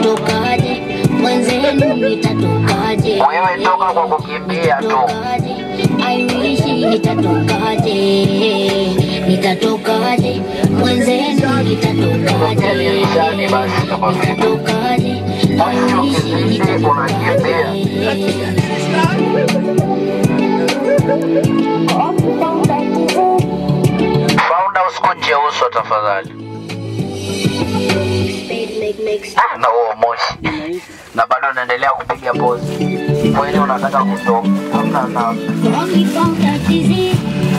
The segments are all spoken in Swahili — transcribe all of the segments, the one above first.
nitatokaje mwenzenu nitatokaje Wewe toka kwa kukimbia tu. nitatokaje I wish nitatokaje nitatokaje mwenzenu nitatokaje Dirishani basi kama vipi. nitatokaje I wish nitatokaje Fauda usikunje uso tafadhali. Ah, na huo moshi. Na bado naendelea kupiga pozi. Kweli unataka kutoka. Hamna na. Only found that disease.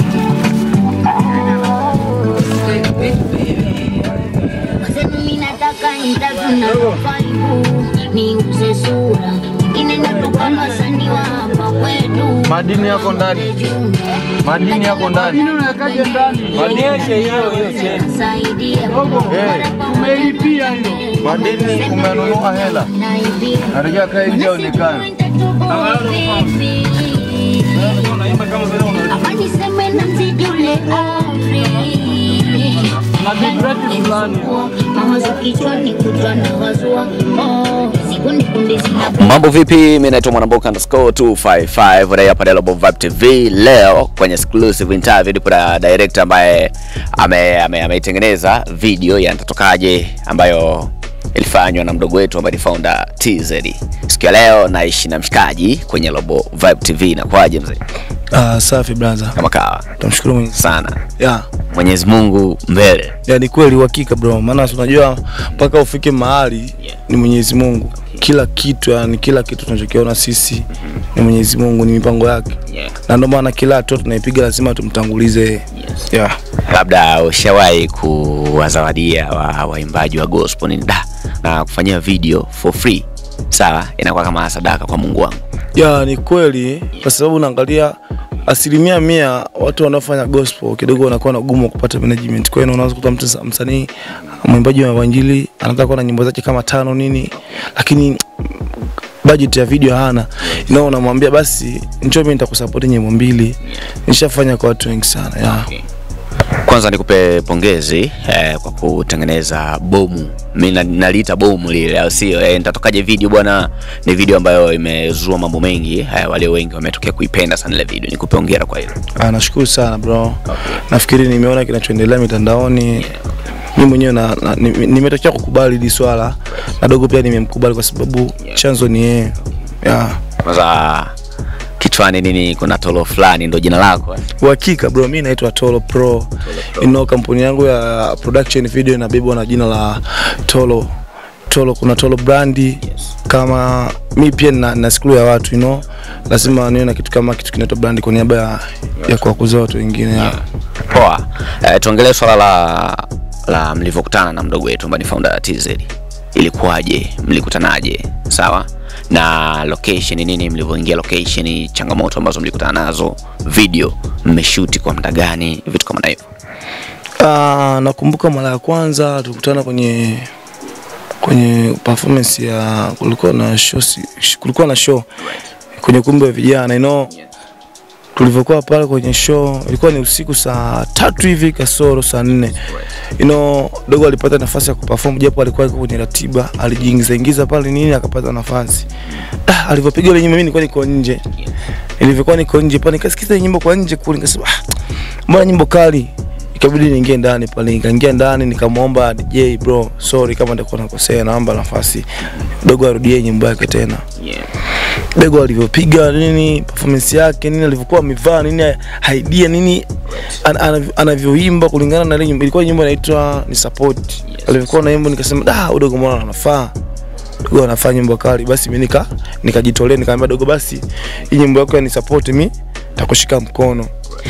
Mwenzenu mimi nataka nitavuna kufaibu niuze sura ingine natoka wasanii wa hapa kwetu Madini yako ndani. Madini yako ndani. Nionyeshe hiyo hiyo cheni. Saidia Eh, Umeilipia hiyo. madini umenunua hela. Narejea kae nje onekane. Ama niseme na mzidule amri Na vibreti fulani. mawazo kichwani kutwa na wazua oh, sikundi kundi zina Mambo vipi? Mimi naitwa Mwanamboka underscore 255 raia pale Global Vibe TV. Leo kwenye exclusive interview nipo na director ambaye ame- ame- ameitengeneza video ya nitatokaje ambayo ilifanywa na mdogo wetu ambaye ni founder TZ. Siku ya leo naishi na mshikaji kwenye Global Vibe TV. Inakuwaje mzee? Ah, safi brother. Kama kawa Tumshukuru Mwenyezi. sana. Ya, Mwenyezi Mungu mbele. ya ni kweli uhakika bro. Maana si unajua mpaka ufike mahali ni Mwenyezi Mungu. Kila kitu yani kila kitu tunachokiona sisi ni Mwenyezi Mungu, ni mipango yake. Yeah. Na ndio maana kila hatua tunaipiga lazima tumtangulize yeye. Yeah. labda ushawahi kuwazawadia wa- waimbaji wa gospel nini da na kufanyia video for free sawa inakuwa kama sadaka kwa mungu wangu Ya, ni kweli kwa sababu unaangalia asilimia mia watu wanaofanya gospel kidogo wanakuwa na ugumu wa kupata management. Kwa hiyo unaweza kukuta mtu sa- msanii mwimbaji wa injili anataka kuwa na nyimbo zake kama tano nini, lakini budget ya video hana. Na unamwambia basi njoo mimi nitakusupport nyimbo mbili. Nishafanya kwa watu wengi sana. Ya. kwanza nikupe pongezi eh, kwa kutengeneza bomu mi na- naliita bomu lile au sio eh, nitatokaje video bwana ni video ambayo imezua mambo mengi eh, walio wengi wametokea kuipenda sana ile video nikupe hongera kwa hilo Ah, nashukuru sana bro. Nafikiri nimeona kinachoendelea mitandaoni. Mimi mwenyewe na, na, ni- nimetokea kukubali hili swala na dogo pia nimemkubali kwa sababu chanzo ni yeye. Yeah. kwanza kichwani nini kuna tolo fulani ndo jina lako eh? Uhakika bro, mimi naitwa Tolo Pro. You know, kampuni yangu ya production video inabebwa na jina la Tolo. Tolo kuna Tolo brandi kama mi pia na, na skulu ya watu you know, lazima niwe na kitu kama kitu kinaitwa brandi kwa niaba ya, ya kuwakuza watu wengine yeah. poa eh, tuongelee swala la la mlivyokutana na mdogo wetu ambaye ni founder ya TZ ilikuwaje mlikutanaje sawa na location nini mlivyoingia location changamoto ambazo mlikutana nazo video mmeshuti kwa muda gani vitu kama na hivyo Uh, nakumbuka mara ya kwanza tulikutana kwenye kwenye performance ya kulikuwa na show, si- kulikuwa na show kwenye ukumbi wa vijana you know, tulivyokuwa pale kwenye show ilikuwa ni usiku saa tatu hivi kasoro saa nne you know, dogo alipata nafasi ya kuperform japo alikuwa yuko kwenye ratiba alijiingiza ingiza pale nini akapata nafasi ah, alivyopiga ile nyimbo mimi nilikuwa niko nje ilivyokuwa niko nje pale nikasikiza ile nyimbo kwa nje kule nikasema ah, mbona nyimbo kali ikabidi niingie ndani pale nikaingia ndani nikamwomba DJ bro sorry kama nitakuwa nakosea naomba nafasi dogo arudie nyimbo yake tena Bego alivyopiga nini performance yake nini alivyokuwa amevaa nini idea nini an, an, anavyoimba kulingana na ile nyimbo ilikuwa nyimbo inaitwa ni support alivyokuwa na nyimbo nikasema da udogo mbona anafaa dogo anafaa nyimbo kali basi mimi nika nikajitolea nikamwambia dogo basi hii nyimbo yako ni support mimi takushika mkono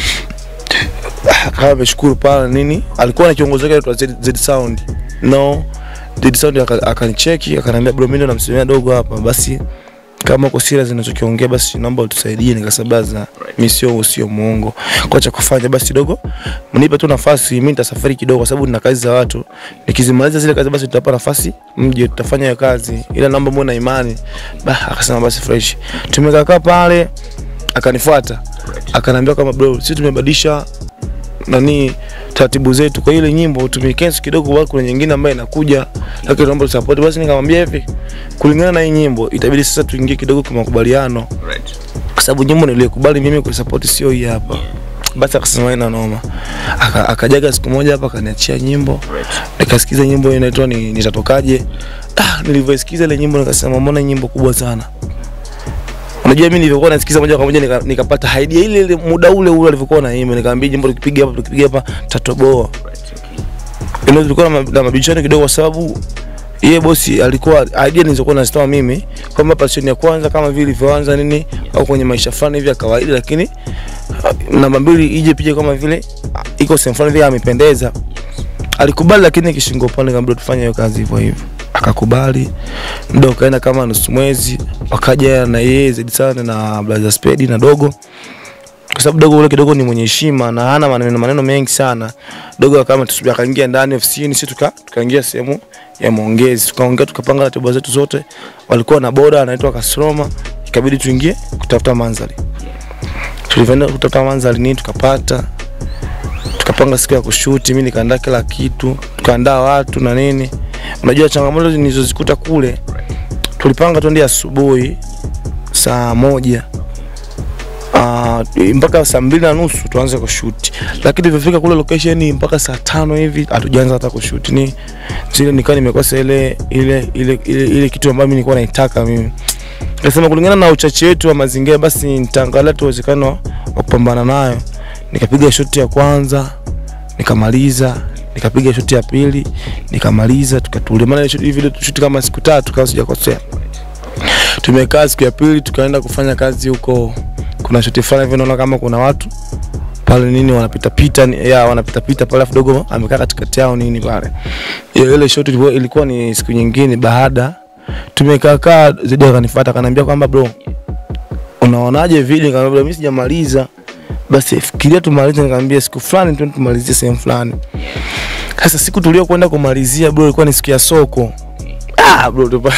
akawa ameshukuru pale nini alikuwa na kiongozi wake anaitwa Z, Z Sound no Z Sound aka- akanicheki akaniambia bro mimi ndo namsimamia dogo hapa basi kama uko serious ninachokiongea basi naomba utusaidie nikasabaza mimi sio sio muongo kwa cha kufanya basi dogo mnipe tu nafasi mimi nitasafari kidogo kwa sababu nina kazi za watu nikizimaliza zile kazi basi tutapa nafasi mje tutafanya hiyo kazi ila naomba muone na imani bah akasema basi fresh tumekaa kaa pale akanifuata akaniambia kama bro sisi tumebadilisha nani taratibu zetu. Kwa ile nyimbo tumecancel kidogo, kwa kuna nyingine ambayo inakuja, lakini tunaomba support. Basi nikamwambia hivi, kulingana na hii nyimbo itabidi sasa tuingie kidogo kwa makubaliano, kwa sababu nyimbo niliyokubali mimi kuisupport sio hii hapa. Basi akasema ina noma, Aka- akajaga siku moja hapa akaniachia nyimbo, nikasikiza nyimbo hiyo inaitwa ni nitatokaje. Ah, nilivyoisikiza ile nyimbo nikasema mbona hii nyimbo kubwa sana. Unajua mimi nilivyokuwa nasikiza moja kwa moja nika- nikapata idea ile ile muda ule ule alivyokuwa naimba, nikamwambia jimbo tukipiga hapa tukipiga hapa tatoboa. Ilo tulikuwa na ma- na mabishano kidogo kwa sababu yeye bosi alikuwa idea nilizokuwa nazitoa mimi kwamba passion ya kwanza kama vile ilivyoanza nini au kwenye maisha fulani hivi ya kawaida, lakini uh, namba mbili ije pija kama vile uh, iko sehemu fulani vile amependeza. Alikubali, lakini kishingo upande nikamwambia tufanye hiyo kazi hivyo hivyo, akakubali. Muda ukaenda kama nusu mwezi, wakaja na yeye zaidi sana na Blaza Spedi na Dogo kwa sababu dogo ule kidogo ni mwenye heshima na hana maneno maneno mengi sana. Dogo kama tusubia akaingia ndani ofisini, sisi tuka tukaingia sehemu ya maongezi, tukaongea tukapanga ratiba zetu zote. Walikuwa na boda anaitwa Kasroma, ikabidi tuingie kutafuta mandhari. Tulivyoenda kutafuta mandhari nini tukapata, tukapanga siku ya kushuti, mimi nikaandaa kila kitu, tukaandaa watu na nini. Unajua changamoto nilizozikuta kule, tulipanga twende asubuhi saa moja uh, mpaka saa mbili na nusu tuanze kushuti, lakini tulivyofika kule location mpaka saa tano hivi hatujaanza hata kushuti. Ni zile nikawa nimekosa ile ile ile ile, ile kitu ambayo mimi nilikuwa naitaka mimi. Nikasema kulingana na uchache wetu wa mazingira, basi nitaangalia tu uwezekano wa kupambana nayo. Nikapiga shoti ya kwanza nikamaliza, nikapiga shoti ya pili nikamaliza, tukatulia. Maana ile shoti hivi shuti kama siku tatu kama sijakosea. Tumekaa siku ya pili tukaenda kufanya kazi huko kuna shoti fulani hivi naona kama kuna watu pale nini wanapita pita ni- ya wanapita pita pale afu dogo amekaa katikati yao nini pale. Ile ile shoti ilikuwa, ilikuwa ni siku nyingine baada tumekaa kaa zaidi akanifuata akaniambia kwamba bro unaonaje video nikamwambia bro mimi sijamaliza basi fikiria tumalize nikamwambia siku fulani tu tumalizie sehemu fulani. Sasa siku tuliokwenda kumalizia bro ilikuwa ni siku ya soko. Ah bro tupa.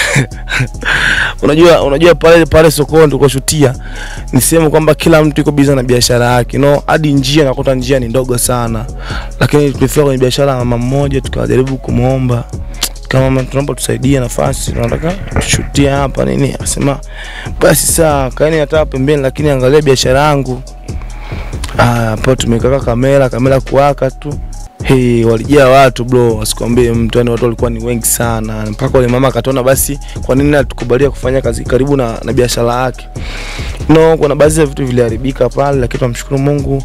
unajua unajua pale pale sokoni tulikoshutia ni sehemu kwamba kila mtu yuko busy na biashara yake no hadi njia nakuta njia ni ndogo sana lakini tulifika kwenye biashara ya mama mmoja tukajaribu kumwomba kama mama tunaomba tusaidie nafasi tunataka tushutie hapa nini akasema basi saa kaeni hata pembeni lakini angalia biashara yangu Ah, hapo tumekaka kamera kamera kuwaka tu Hey, walijaa watu bro, wasikwambie mtu, yani watu walikuwa ni wengi sana, mpaka wale mama akatona basi, kwa nini atukubalia kufanya kazi karibu na, na biashara yake. No, kuna baadhi ya vitu viliharibika pale, lakini tunamshukuru Mungu.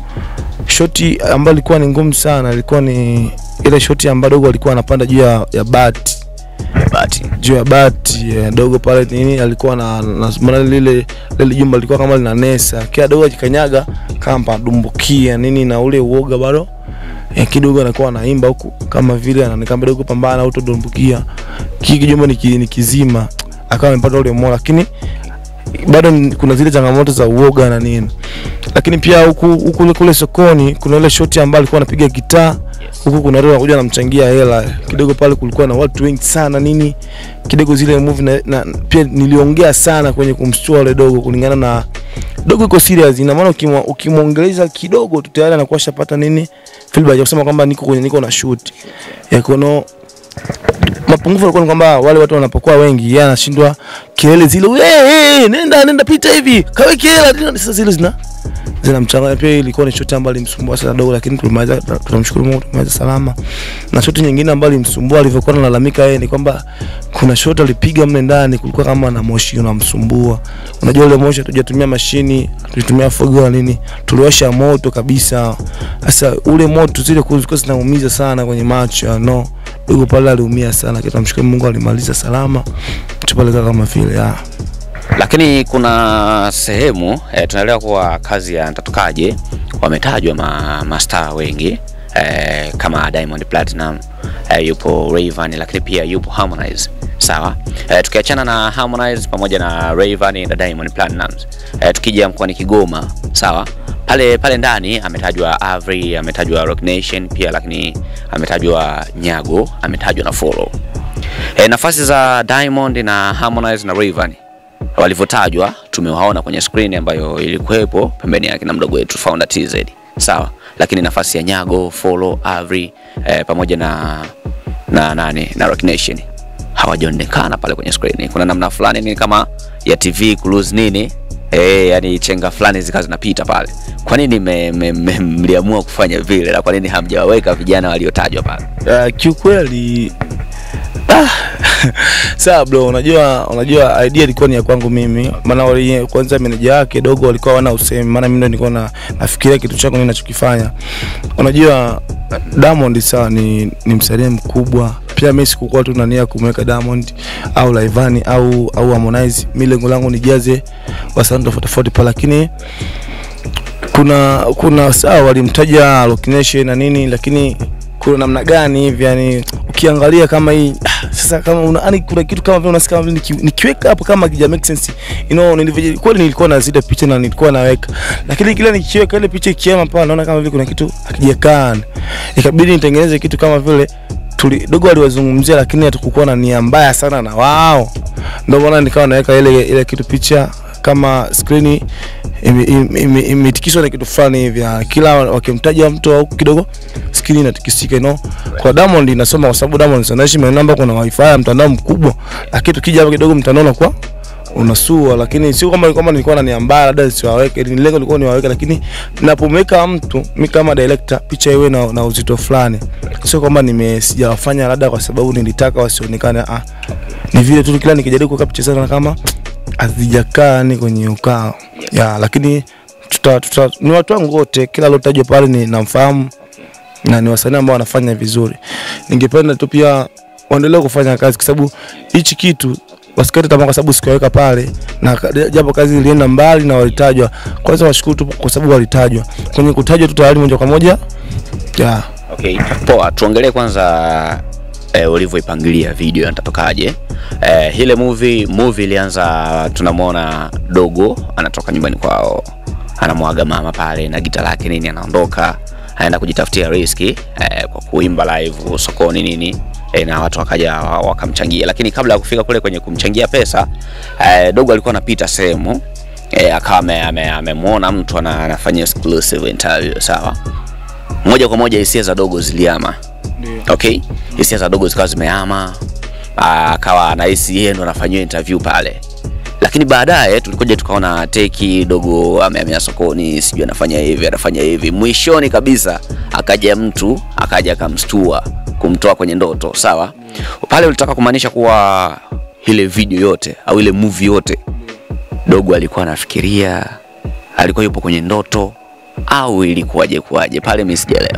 Shoti ambayo ilikuwa ni ngumu sana ilikuwa ni ile shoti ambayo dogo alikuwa anapanda juu ya, ya bati Bahati. juu ya bati eh, dogo pale nini alikuwa na, na maana lile lile jumba lilikuwa kama lina nesa, kila dogo akikanyaga kama dumbukia nini, na ule uoga bado eh, kidogo anakuwa anaimba huku kama vile anaonekana dogo pambana utodumbukia, kiki jumba ni, ki- ni kizima, akawa amepata ule moyo, lakini bado ni- kuna zile changamoto za uoga na nini, lakini pia huku huku kule, kule sokoni kuna ile shoti ambayo alikuwa anapiga gitaa huku kuna watu wanakuja namchangia hela kidogo pale, kulikuwa na watu wengi sana nini kidogo zile movie na, na pia niliongea sana kwenye kumstua yule dogo, kulingana na dogo iko serious, ina maana ukimwa- ukimwongeleza kidogo tu tayari anakuwa shapata nini feedback ya kusema kwamba niko kwenye niko na shoot ya kono mapungufu yalikuwa ni kwamba wale watu wanapokuwa wengi, yeye anashindwa kelele zile, hey, hey, nenda nenda pita hivi kaweke hela, sasa zile zina zinamchanganya pia. Ilikuwa ni shoti ambayo ilimsumbua sana dogo, lakini tulimaliza, tunamshukuru Mungu tumaliza salama. Na shoti nyingine ambayo ilimsumbua alivyokuwa analalamika yeye ni kwamba kuna shoti alipiga mle ndani, kulikuwa kama na moshi unamsumbua. Unajua ule moshi hatujatumia mashini, tulitumia fogo na nini, tuliwasha moto kabisa. Sasa ule moto zile kulikuwa zinaumiza sana kwenye macho, no dogo pale aliumia sana, lakini tunamshukuru Mungu alimaliza salama, tupeleka kama vile ya Lakini kuna sehemu eh, tunaelewa kuwa kazi ya Ntatokaje wametajwa ma, mastaa wengi eh, kama Diamond Platinum eh, yupo Rayvanny lakini pia yupo Harmonize. Sawa. Eh, tukiachana na Harmonize pamoja na Rayvanny na Diamond Platnumz. Eh, tukija mkoani Kigoma, sawa? Pale pale ndani ametajwa Avery, ametajwa Rock Nation pia lakini ametajwa Nyago, ametajwa na Follow. E, nafasi za Diamond na Harmonize na Rayvanny walivyotajwa tumewaona kwenye screen ambayo ilikuwepo pembeni yake na mdogo wetu Founder TZ. sawa, lakini nafasi ya Nyago, Follow, Avri eh, pamoja na na nani na Rock Nation hawajaonekana pale kwenye screen. Kuna namna fulani ni kama ya TV cruise nini eh, yani chenga fulani zikawa zinapita pale. Kwa nini me- me- me- mliamua kufanya vile na kwa nini hamjawaweka vijana waliotajwa pale? Uh, kiukweli ah, sawa bro, unajua unajua idea ilikuwa ni ya kwangu mimi, maana wali kwanza meneja yake dogo walikuwa wana usemi, maana mimi ndo nilikuwa na nafikiria kitu changu mimi ninachokifanya. Unajua Diamond sawa ni, ni msanii mkubwa pia mimi sikukuwa tu na nia ya kumweka Diamond au Laivani au au Harmonize. Mimi lengo langu nijaze wasanii tofauti tofauti pale, lakini kuna kuna sawa walimtaja Rock Nation na nini, lakini kuna namna gani hivi yani ukiangalia kama hii ah, sasa kama una yani kuna kitu kama vile unasikia kama vile niki- nikiweka hapo kama kija make sense you know nilivyo kweli nilikuwa na zile picha na nilikuwa naweka lakini kila nikiweka ile picha ikiema pale naona kama vile kuna kitu hakijakaa ikabidi nitengeneze kitu kama vile tuli dogo aliwazungumzia lakini hatukukuwa na nia mbaya sana na wao ndio maana nikawa naweka ile ile kitu picha kama screen imetikiswa ime, ime, imetikiswa na kitu fulani hivi ah, kila wakimtaja mtu au kidogo screen inatikisika you know. Kwa Diamond inasoma kwa sababu Diamond anaishi maeneo ambapo kuna wifi ya mtandao mkubwa, lakini tukija hapo kidogo mtandao unakuwa unasua, lakini sio kama kwamba nilikuwa na nia mbaya labda siwaweke, ni lengo lilikuwa niwaweke, lakini napomweka mtu mi kama director picha iwe na, na uzito fulani, sio kwamba nime sijawafanya labda kwa sababu nilitaka wasionekane, ah, ni vile tu kila nikijaribu kuweka picha sana kama hazijakaa ni kwenye ukao ya, lakini tuta, tuta, ni watu wangu wote, kila aliotajwa pale ni namfahamu na ni wasanii ambao wanafanya vizuri. Ningependa tu pia waendelee kufanya kazi, kwa sababu hichi kitu wasikate tamaa, kwa sababu sikuweka pale, na ka- japo kazi ilienda mbali na walitajwa. Kwanza washukuru tu kwa sababu walitajwa. Kwenye kutajwa tu tayari moja kwa moja ya Okay, poa. Tuongelee kwanza eh, ulivyoipangilia video itatokaje. Eh, ile movie movie ilianza, tunamwona dogo anatoka nyumbani kwao, anamwaga mama pale na gita lake nini, anaondoka anaenda kujitafutia riski eh, kwa kuimba live sokoni nini eh, na watu wakaja wa- wakamchangia, lakini kabla ya kufika kule kwenye kumchangia pesa eh, dogo alikuwa anapita sehemu eh, akawa ame- ame- amemwona mtu ana- anafanya exclusive interview sawa moja kwa moja hisia za dogo ziliama okay hisia za dogo zikawa zimeama Ah, akawa anahisi yeye ndo anafanyiwa interview pale lakini baadaye tulikuja tukaona teki dogo amehamia sokoni sijui anafanya hivi anafanya hivi mwishoni kabisa akaja mtu akaja akamstua kumtoa kwenye ndoto sawa pale ulitaka kumaanisha kuwa ile video yote au ile movie yote dogo alikuwa anafikiria alikuwa yupo kwenye ndoto au ilikuwaje kuwaje pale mimi sijaelewa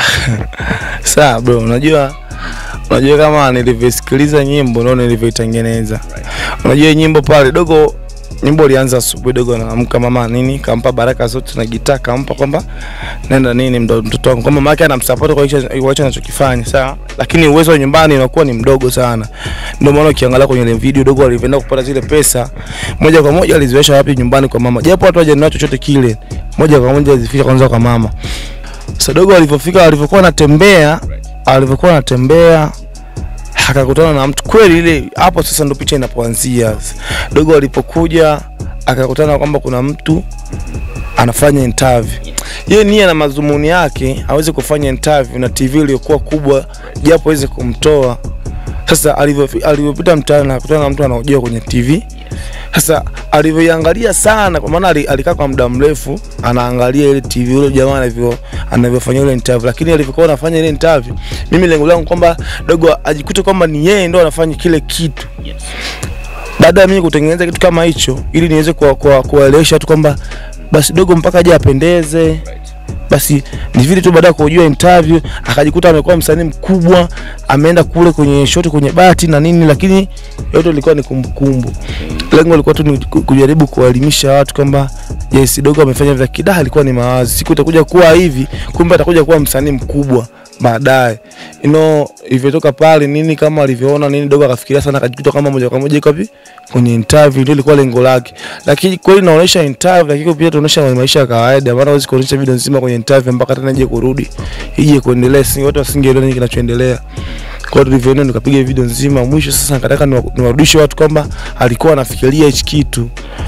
Sawa bro, unajua unajua kama nilivyosikiliza nyimbo ndio nilivyoitengeneza. Unajua hii nyimbo pale dogo nyimbo ilianza asubuhi, dogo anaamka, mama nini kampa baraka zote na gitaa kampa kwamba nenda nini mdo- mtoto wangu, kwamba mama yake anamsupport kwa hicho kwa hicho anachokifanya, sawa, lakini uwezo wa nyumbani unakuwa ni mdogo sana. Ndio maana ukiangalia kwenye ile video dogo alivyoenda kupata zile pesa moja kwa moja aliziwesha wapi? Nyumbani kwa mama, japo watu hawajanunua chochote kile, moja kwa moja alizifika kwanza kwa mama. Sadogo alivyofika alivyokuwa anatembea alivyokuwa anatembea akakutana na mtu kweli, ile hapo sasa ndo picha inapoanzia. Dogo alipokuja akakutana kwamba kuna mtu anafanya interview. Yeye nia na madhumuni yake aweze kufanya interview na TV iliyokuwa kubwa, japo aweze kumtoa. Sasa alivyo- alivyopita mtaani akakutana na mtu anaojua kwenye TV. Sasa alivyoiangalia sana, kwa maana ali- alikaa kwa muda mrefu anaangalia ile TV yule jamaa anavyo anavyofanya ile interview, lakini alivyokuwa anafanya ile interview, mimi lengo langu kwamba dogo ajikute kwamba ni yeye ndo anafanya kile kitu baada ya mimi kutengeneza kitu kama hicho ili niweze kuwa- kuwa- kuwaelewesha watu kwamba basi dogo mpaka aje apendeze basi ni vile tu baada ya kujua interview akajikuta amekuwa msanii mkubwa ameenda kule kwenye shoti kwenye bati na nini lakini yote ilikuwa ni kumbukumbu lengo lilikuwa tu ni ku- kujaribu kuwaelimisha watu kwamba yes dogo amefanya vya kidaa alikuwa ni mawazi siku itakuja kuwa hivi kumbe atakuja kuwa msanii mkubwa baadaye you know ilivyotoka pale nini kama alivyoona nini dogo akafikiria sana akajikuta kama moja kwa moja iko wapi kwenye interview ndio ilikuwa lengo lake lakini kweli naonesha interview lakini pia tunaonesha maisha ya kawaida maana huwezi kuonesha video nzima kwenye interview mpaka tena ije kurudi ije kuendelea si watu wasingeelewa nini kinachoendelea kwa hiyo tulivyoenda tukapiga video nzima mwisho sasa nikataka niwa- niwarudishe watu kwamba alikuwa anafikiria hichi kitu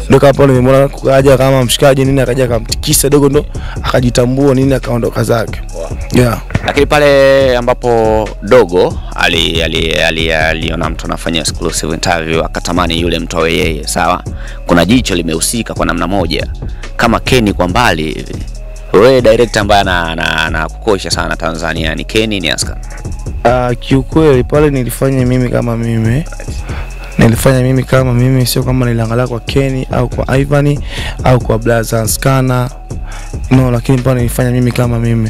Ndio kama pale nimemwona kaja kama mshikaji nini, akaja akamtikisa dogo, ndo akajitambua nini, akaondoka zake. Yeah. lakini pale ambapo dogo ali- ali- ali- aliona mtu anafanya exclusive interview akatamani yule mtu awe yeye sawa kuna jicho limehusika kwa namna moja kama Kenny kwa mbali hivi wewe director ambaye ana- ana- anakukosha sana Tanzania ni Kenny ni Aska Uh, kiukweli pale nilifanya mimi kama mimi nilifanya mimi kama mimi, sio kama niliangalia kwa Kenny au kwa Ivan au kwa Blaza Skana no, lakini pale nilifanya mimi kama mimi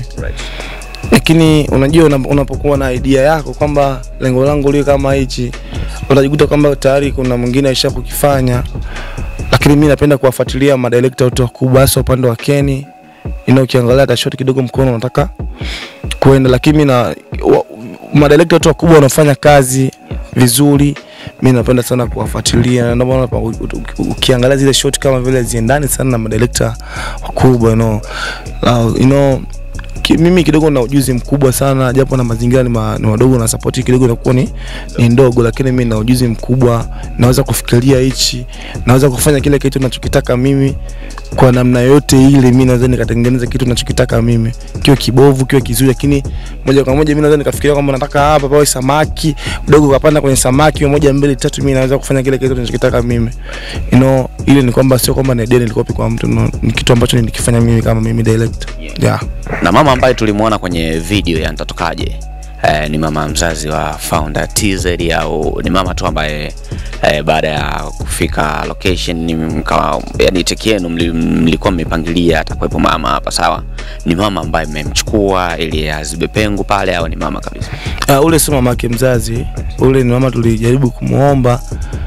lakini unajua una- unapokuwa na idea yako kwamba lengo langu liwe kama hichi, utajikuta kwamba tayari kuna mwingine aisha kukifanya, lakini mi napenda kuwafuatilia madirekta wote wakubwa, hasa upande wa Kenny. You know, ukiangalia hata shot kidogo mkono unataka kuenda, lakini mi na wa- madirekta wote wakubwa wanafanya kazi vizuri, mi napenda sana kuwafuatilia, na ndio maana pa- u- u- ukiangalia zile shot kama vile ziendani sana na madirekta wakubwa you know, uh, you know ki, mimi kidogo na ujuzi mkubwa sana japo na mazingira ni, ma, ni madogo na support kidogo inakuwa ni, ni ndogo, lakini mimi na ujuzi mkubwa, naweza kufikiria hichi, naweza kufanya kile kitu ninachokitaka mimi kwa namna yote ile. Mimi naweza nikatengeneza kitu ninachokitaka mimi, kiwe kibovu kiwe kizuri, lakini moja kwa moja mimi naweza nikafikiria kwamba nataka hapa pawe samaki dogo, kapanda kwenye samaki moja mbili tatu, mimi naweza kufanya kile kitu ninachokitaka mimi you know, ile ni kwamba sio kwamba ni idea nilikopi kwa mtu no, ni kitu ambacho nilikifanya mimi kama mimi direct yeah. na mama ambaye tulimwona kwenye video ya Nitatokaje eh, ni mama mzazi wa founder TZ au ni mama tu ambaye eh, baada ya kufika location ni mkawa, yani teki yenu mli- mlikuwa mmepangilia atakuwepo mama hapa sawa ni mama ambaye mmemchukua ili azibe pengo pale au ni mama kabisa Uh, ule sio mama yake mzazi, ule ni mama tulijaribu kumuomba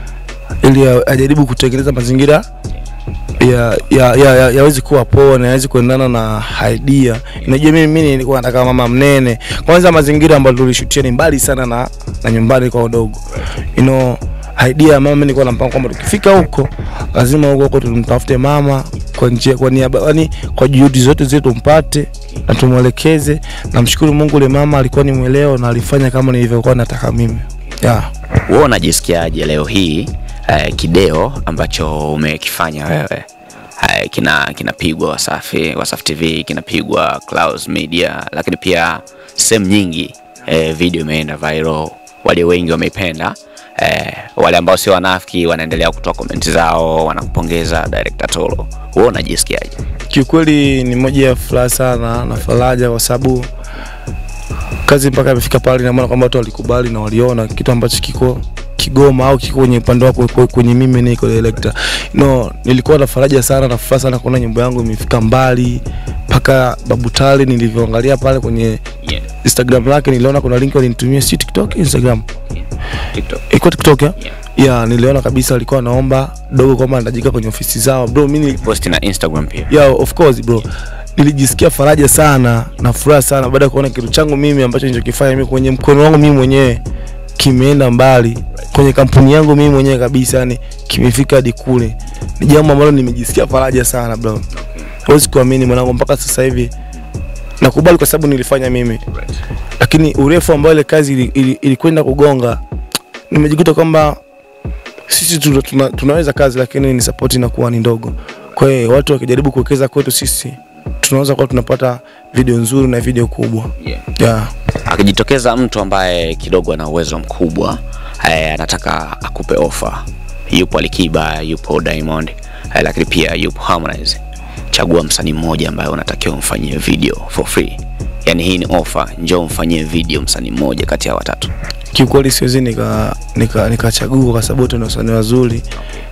ili a- ajaribu kutengeneza mazingira ya ya ya, ya, yawezi kuwa poa na yawezi kuendana na idea. Unajua mimi mimi nilikuwa nataka mama mnene. Kwanza mazingira ambayo tulishutia ni mbali sana na na nyumbani kwa udogo. You know, idea ya mama mimi nilikuwa nampanga kwamba tukifika huko lazima huko huko tumtafute mama kwa njia kwa niaba yani kwa juhudi zote zile tumpate na tumwelekeze. Namshukuru Mungu ule mama alikuwa ni mweleo na alifanya kama nilivyokuwa nataka mimi. Yeah. wewe unajisikiaje leo hii eh, kideo ambacho umekifanya wewe eh, kina kinapigwa Wasafi Wasafi TV kinapigwa Clouds Media, lakini pia sehemu nyingi eh, video imeenda viral, wale wengi wameipenda eh, wale ambao sio wanafiki wanaendelea kutoa komenti zao, wanakupongeza director Tolo. Wewe unajisikiaje? kiukweli ni moja ya furaha sana na faraja kwa sababu kazi mpaka imefika pale, na maana kwamba watu walikubali na waliona kitu ambacho kiko Kigoma au kiko kwenye upande wako kwe- kwenye mimi niko director. No, nilikuwa na faraja sana na furaha sana kuona nyimbo yangu imefika mbali mpaka Babu Tale nilivyoangalia pale kwenye Yeah. Instagram lake niliona kuna link walinitumia si TikTok, Instagram. TikTok. Iko TikTok ya? Yeah. Yeah, niliona kabisa alikuwa anaomba dogo kwamba anatajika kwenye ofisi zao. Bro, mimi Post na Instagram pia. yeah, of course bro nilijisikia faraja sana na furaha sana baada ya kuona kitu changu mimi ambacho nilichokifanya mimi kwenye mkono wangu mimi mwenyewe kimeenda mbali kwenye kampuni yangu mimi mwenyewe kabisa yani kimefika hadi kule ni jambo ambalo nimejisikia faraja sana bro huwezi kuamini mwanangu mpaka sasa hivi nakubali kwa sababu nilifanya mimi lakini urefu ambao ile kazi ili- ili- ilikwenda kugonga nimejikuta kwamba sisi tuna, tuna, tunaweza kazi lakini ni support inakuwa ni ndogo. Kwa hiyo watu wakijaribu kuwekeza kwetu sisi tunaweza kuwa tunapata video nzuri na video kubwa. Yeah. Yeah. akijitokeza mtu ambaye kidogo ana uwezo mkubwa eh, anataka akupe ofa yupo Alikiba yupo Diamond eh, lakini pia yupo Harmonize chagua msanii mmoja ambaye unatakiwa umfanyie video for free yani hii ni ofa njoo mfanyie video msanii mmoja kati ya watatu Kiukweli siwezi nika nika nikachagua kwa sababu wote ni wasanii wazuri.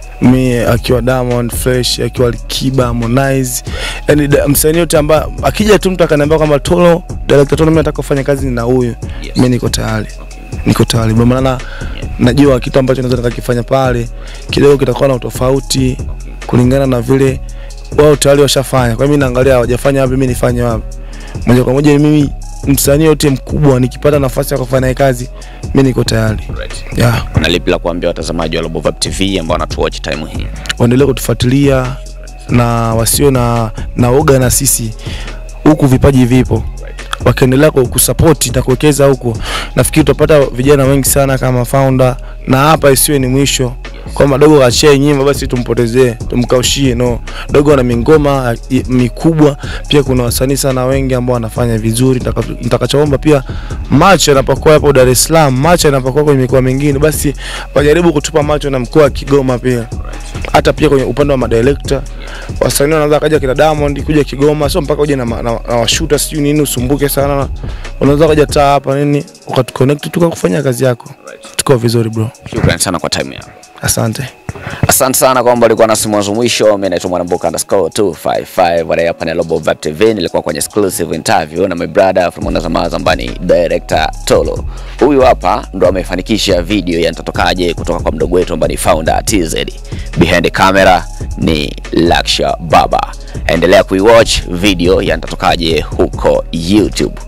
Mi akiwa Diamond Fresh, akiwa Alikiba, Harmonize, yani da- msanii yote ambaye akija tu mtu akaniambia kwamba Tolo, director Tolo, mimi nataka kufanya kazi na huyu, Yes. mimi niko tayari, niko tayari kwa maana najua kitu ambacho naweza nikakifanya pale kidogo kitakuwa na utofauti kulingana na vile wao tayari washafanya. Kwa hiyo mimi naangalia hawajafanya wapi, mimi nifanye wapi. Moja kwa moja mimi msanii yote mkubwa nikipata nafasi ya kufanya naye kazi, mimi niko tayari. Yeah. una lipi la kuambia watazamaji wa Global TV ambao wanatuwatch time hii waendelee kutufuatilia na wasio na na oga na sisi huku vipaji vipo wakiendelea ku- kusapoti na kuwekeza huku nafikiri tutapata vijana wengi sana kama founder na hapa isiwe ni mwisho kwamba dogo kachia nyimbo basi tumpotezee tumkaushie no dogo ana mingoma i- mikubwa pia kuna wasanii sana wengi ambao wanafanya vizuri Nitaka- nitakachoomba pia macho yanapokuwa hapo Dar es Salaam macho yanapokuwa kwenye mikoa mingine basi wajaribu kutupa macho na mkoa wa Kigoma pia hata pia kwenye upande wa madirekta wasanii wanaweza kaja kina Diamond kuja Kigoma, sio mpaka uje na, ma- na, na washuta sijui nini usumbuke sana. Unaweza kaja taa hapa nini ukatuconnect tukakufanyia kazi yako, tuko vizuri bro. Shukrani sana kwa time yako. Asante. Asante sana kwamba ulikuwa nasi mwanzo mwisho. Mimi naitwa Mwanamboka underscore 255 baada hapa ni Global Vibe TV. Nilikuwa kwenye exclusive interview na my brother from Mwanazamaza ambaye ni director Tolo. Huyu hapa ndo amefanikisha video ya Nitatokaje kutoka kwa mdogo wetu ambaye ni founder TZ. Behind the camera ni Laksha Baba. Endelea kuiwatch video ya Nitatokaje huko YouTube.